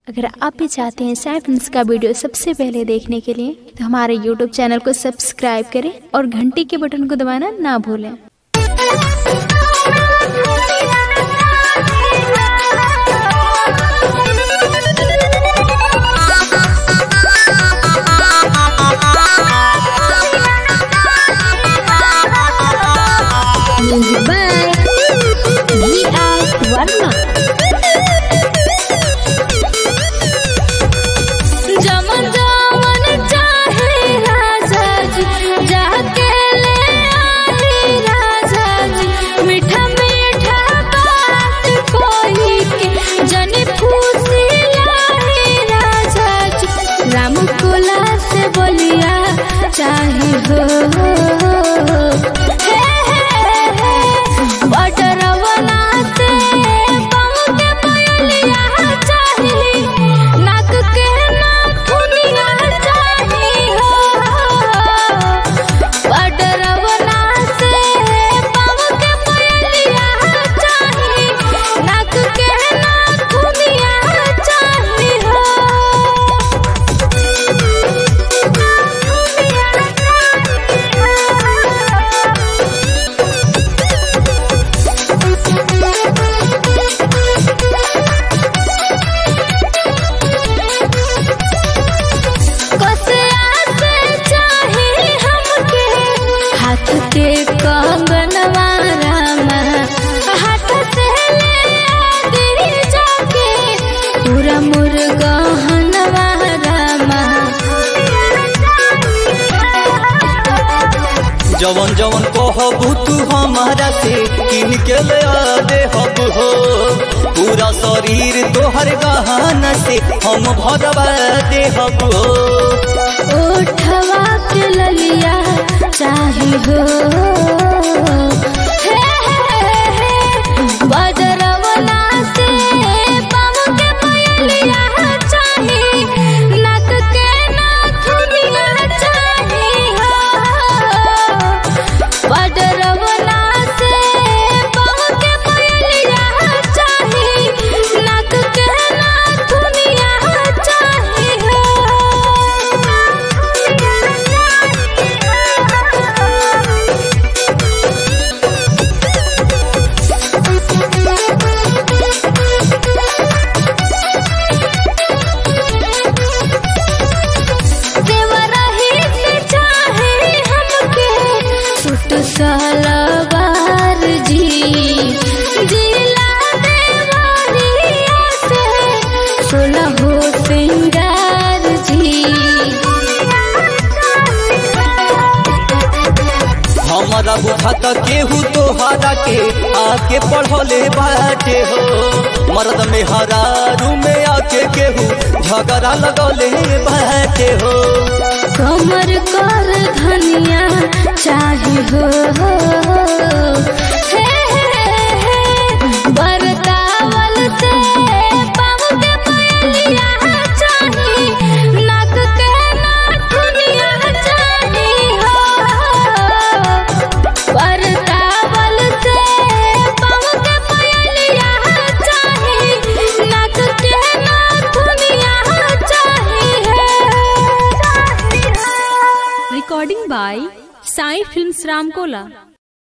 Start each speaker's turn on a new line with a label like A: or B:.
A: अगर आप भी चाहते हैं साई फिल्म्स का वीडियो सबसे पहले देखने के लिए तो हमारे यूट्यूब चैनल को सब्सक्राइब करें और घंटी के बटन को दबाना ना भूलें Music by V.R. Varma.
B: जमन जमन चाहे राजा जी जाके ले आई राजा जी मीठा मीठा बात कोई के जनी फूसी लाई राजा जी राम कोला से बोलिया चाहे हो हे हे हे बटरवना से पाँव के पयलिया चाही नाक के नाथुनिया चाही हो बटरवना से पाँव के पयलिया चाही नाक के नाथुनिया चाही कसिया से चाहे हमके हाथ के कंगनवा रामा हाथ से ले आदि जाके पूरा मुर्गहनवा रामा
C: जवन जवन कहबू तू हमारा से किन के ले आ दे हब हो पूरा शरीर तोहर गहना से हम भरवा दे हब हो
B: उठवा के ललिया चाही हो हे हे हे बजरवला से पाँव के पयलिया चाही नाक के नाथुनिया चाही हो बजरवला से पाँव के पयलिया चाही नाक के नाथुनिया चाही देवरही से चाहे हमके सुट सलवार जी जिला देवरिया से सोलह हो सिंगार जी
C: हमारा बुझाता केहू तोहरा के आके पढ़ले बाटे हो मर्द में हरारू में आके केहू झगड़ा लगले बाटे हो
B: कमर कर धनिया चाही हो हे हे हे बरतावल से पाँव के पयलिया चाही नाक के नाथुनिया चाही हो बरतावल से पाँव के पयलिया चाही नाक के नाथुनिया चाही है
A: Recording by Sai Films Ramkola.